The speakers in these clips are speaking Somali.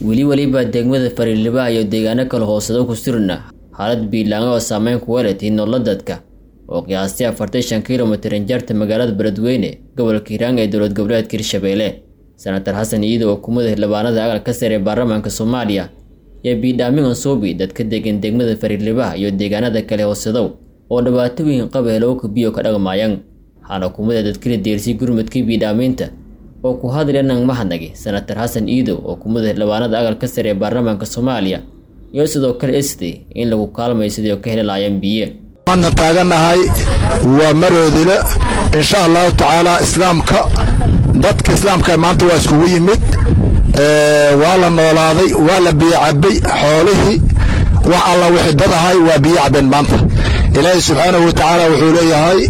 weli weliba degmada fariilibaha iyo deegaano kale hoosado ku surna xaalad biilaanga oo saameyn ku weelatay nolola dadka oo qiyaastii afartan shan kilomitir injaarta magaalada beledweyne gobolka hiiraan ee dowlad goboleedka hirshabeelle senator xasan iido oo kumada xildhibaanada aqalka sare ee baarlamaanka soomaaliya iyo biidhaamin ansoobi dadka degan degmada fariilibaha iyo deegaanada kale hoosadow oo dhibaato weyn qaba helowka biyo ka dhaqmaayaan waxaana kumada dadkala deersay gurmadkii biidhaamiinta oo ku hadlaya nang mahadnagi senator xasan iidow oo kumada xildhibaanada aqalka sare ee baarlamaanka soomaaliya iyo sidoo kale esday in lagu kaalmayo sidii ka heli lahaayeen biyo waana taagannahay waa maroodile insha allahu tacaala islaamka dadka islaamka maanta waa iskugu yimid waa la noolaaday waa la biyo cabay xoolihii wax alla wixii dad ahay waa biyo cabeen maanta ilaahay subxaanahu wa tacaala wuxuu leeyahay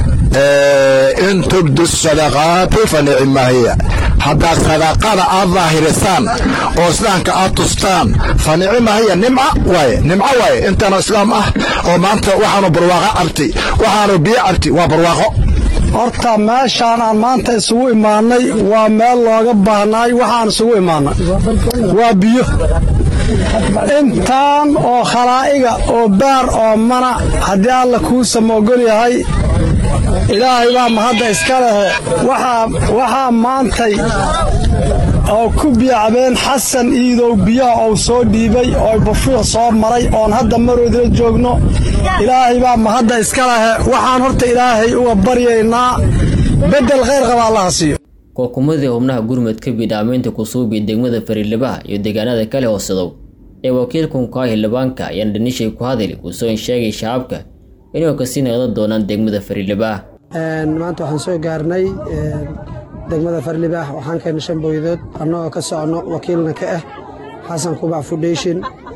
in tubdu sadaqaati fa nicimaahiya haddaad sadaqada aad daahirisaan oo islaamka aad tustaan fa nicimaahiya nimca waaye nimco waaye intaanu islaam ah oo maanta waxaanu barwaaqo cabtay waxaanu biyo cabtay waa barwaaqo horta meeshaan aan maanta isugu imaannay waa meel looga baahnaay waxaan isugu imaannay waa biyo intaan oo khalaa'iga oo baar oo mana haddii alla kuu samoogol yahay ilaahay baa mahadda iska lehe waxaa maantay oo ku biyacbeen xasan iidow biyaha ou soo dhiibay oo bufiiq soo maray oon hadda maroodila joogno ilaahay baa mahadda iska lehe waxaan horta ilaahay uga baryaynaa beddel khayr qaba allaha siiyo kookumadii xubnaha gurmadka biidhaamiinta kusuubi degmada fariilibaha iyo deegaanada kale hoosadow ee wakiilkan kaa xildhibaanka ayaan dhanishay ku hadli kuusoo sheegay shacabka inuu kasii naqdan doonaan degmada fariilibaah maanta waxaan soo gaarnay degmada farlibaah waxaan keennay shan booyadood annagoo ka soconno wakiilna ka ah xasan kubac foundation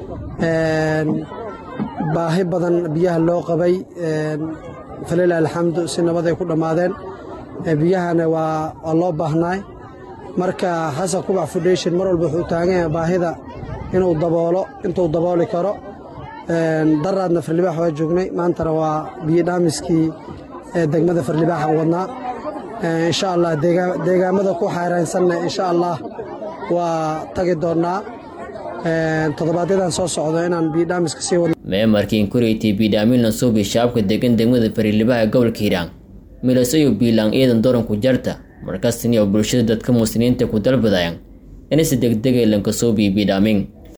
baahi badan biyaha loo qabay falilah alxamdu si nabad ay ku dhammaadeen biyahana waa loo baahnaay marka xasan kubac foundation mar walba wuxuu taagan yahay baahida inuu daboolo intuu dabooli karo daraadna farlibaax waa joognay maantana waa biyo dhaamiskii degmada farlibaaxan wadnaa insha allah deegaamada ku xaaraynsanna insha allah waa tagi doonnaa toddobaadyadaan soo socdo inaan biidhaamiska sii wadno meemarkii inkureytay biidhaamin lansuubi shacabka degan degmada fariilibaha ee gobolka hiiraan milasayo biilaan ciidan doranku jarta markaasini oo bulshada dadka muslimiinta ku dalbadayaan inaysi degdegay lankasuubi biidhaamin